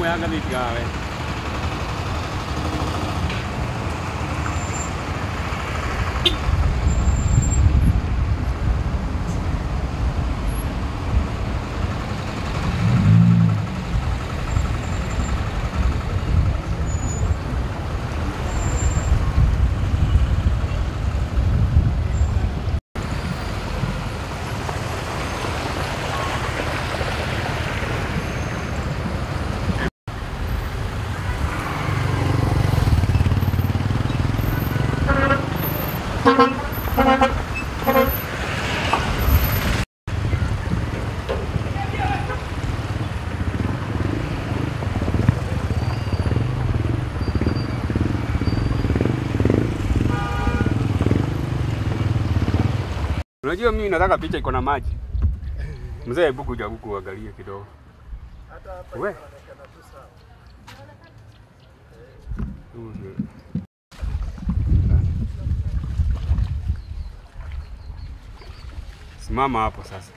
yanga nitigawe Unajua mimi nataka picha iko na maji. Mzee, hebu kuja huku uangalie kidogo. We. Mhm. Simama hapo sasa.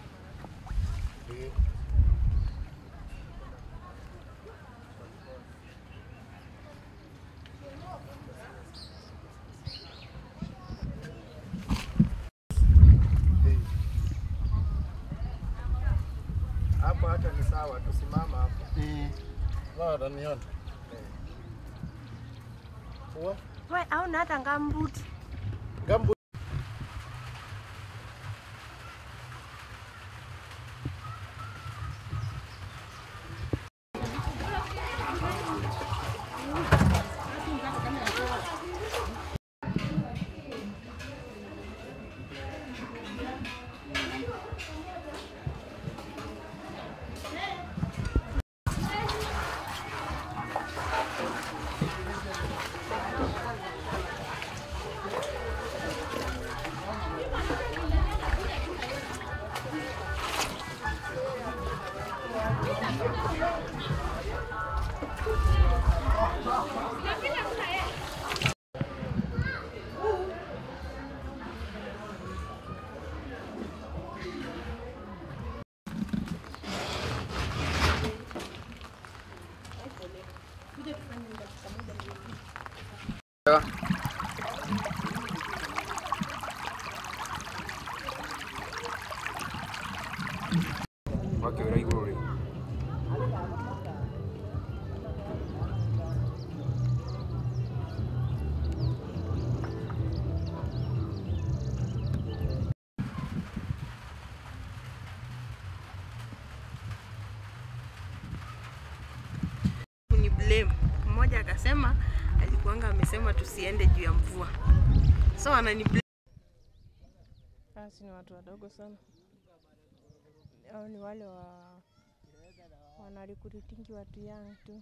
Hapo hata ni sawa, tusimama hapo. Bado nione. Uwe, We, hauna hata ngambuti. gambu Wake ura iguru ri. Ni blame. Mmoja akasema alikuanga amesema tusiende juu ya mvua. So anani blame. Basi ni watu wadogo sana. Au ni wale wa wanarikuritingi watu young tu.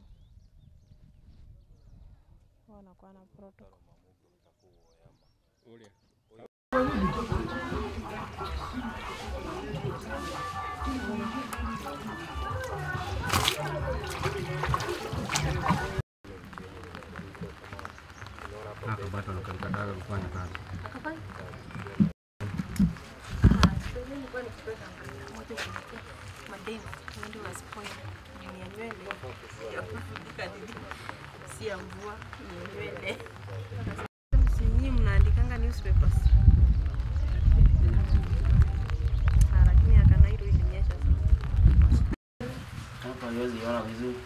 Wanakuwa na protocol. Hapa bado nakataka kufanya kazi. si ya mvua ni ya nywele. Si nyinyi mnaandikanga newspapers? Ah, Lakini Akanairo ilinyesha sana. Hapa haiwezi ona vizuri.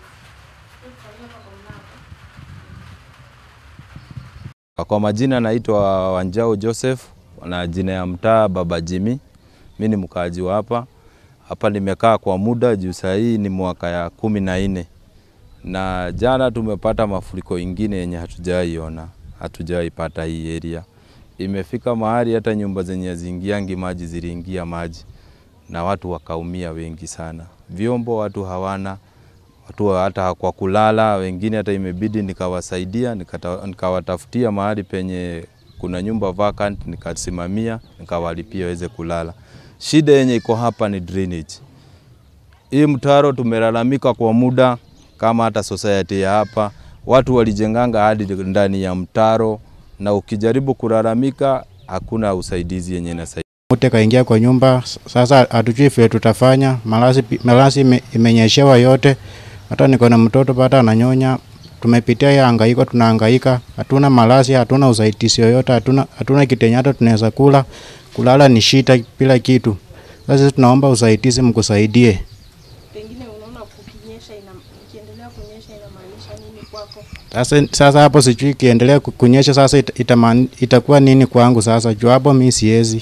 Kwa majina naitwa Wanjao Joseph na jina ya mtaa Baba Jimmy. Mi ni mkaaji wa hapa hapa, nimekaa kwa muda juu saa hii ni mwaka ya kumi na nne na jana tumepata mafuriko ingine yenye hatujaiona, hatujaipata hii area. Imefika mahali hata nyumba zenye haziingiangi maji ziliingia maji na watu wakaumia wengi sana. Vyombo watu hawana, watu hata kwa kulala, wengine hata imebidi nikawasaidia, nikata- nikawatafutia mahali penye kuna nyumba vacant, nikasimamia, nikawalipia waweze kulala. Shida yenye iko hapa ni drainage. Hii mtaro tumelalamika kwa muda, kama hata society ya hapa watu walijenganga hadi ndani ya mtaro, na ukijaribu kulalamika hakuna usaidizi yenye inasaidia. Mute kaingia kwa nyumba, sasa hatujui vile tutafanya. Malasi, malasi ime- imenyeshewa yote, Hata niko na mtoto pata ananyonya, tumepitia hiyo hangaiko, tunahangaika, hatuna malazi, hatuna usaidizi yoyote, hatuna hatuna kitu yenye hata tunaweza kula, kulala ni shida bila kitu. Sasa sisi tunaomba usaidizi, mkusaidie. Pengine unaona kukinyesha ina, ikiendelea kunyesha inamaanisha nini kwako? Sasa sasa hapo sijui ikiendelea ku- kunyesha sasa ita, itaman, itakuwa nini kwangu sasa juu hapo mi siwezi.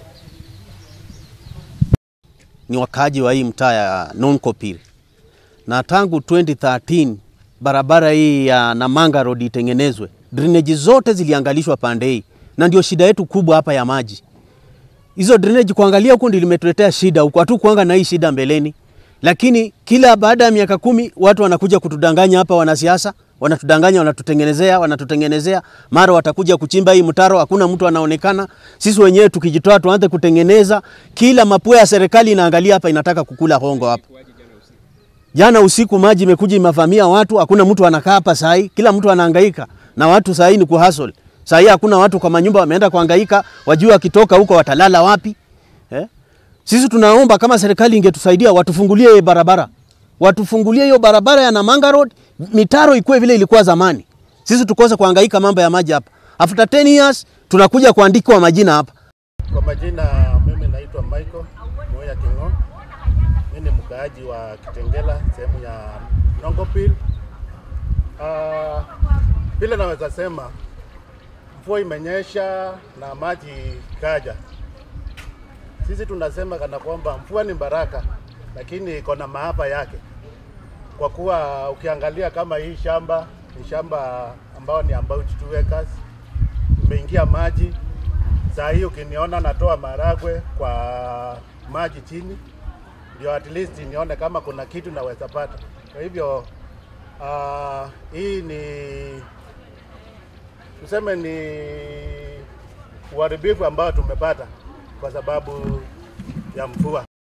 ni wakaaji wa hii mtaa ya Nonkopir, na tangu 2013 barabara hii ya Namanga Road itengenezwe, drainage zote ziliangalishwa pande hii, na ndio shida yetu kubwa hapa ya maji. Hizo drainage kuangalia huku ndio limetuletea shida huku, hatu kuanga na hii shida mbeleni, lakini kila baada ya miaka kumi watu wanakuja kutudanganya hapa, wanasiasa wanatudanganya, wanatutengenezea, wanatutengenezea, mara watakuja kuchimba hii mtaro, hakuna mtu anaonekana. Sisi wenyewe tukijitoa tuanze kutengeneza, kila mapua ya serikali inaangalia hapa, inataka kukula hongo hapa. Jana usiku maji imekuja imevamia watu, hakuna mtu anakaa hapa saa hii, kila mtu anahangaika na watu saa hii ni kuhustle. Saa hii hakuna watu kwa manyumba wameenda kuhangaika, wajua wakitoka huko watalala wapi eh? Sisi tunaomba kama serikali ingetusaidia watufungulie hiyo barabara, watufungulie hiyo barabara ya Namanga Road, mitaro ikuwe vile ilikuwa zamani. Sisi tukose kuhangaika mambo ya maji hapa. After 10 years tunakuja kuandikwa majina hapa. Kwa majina mimi naitwa Michael Moya Kingo. Mimi ni mkaaji wa Kitengela sehemu ya Nongopil. Uh, vile naweza sema mvua imenyesha na maji kaja. Sisi tunasema kana kwamba mvua ni baraka, lakini iko na maafa yake, kwa kuwa ukiangalia kama hii shamba ni shamba ambao ni about two acres, imeingia maji saa hii ukiniona natoa maragwe kwa maji chini, ndio at least nione kama kuna kitu naweza pata. Kwa hivyo uh, hii ni tuseme ni uharibifu ambao tumepata kwa sababu ya mvua.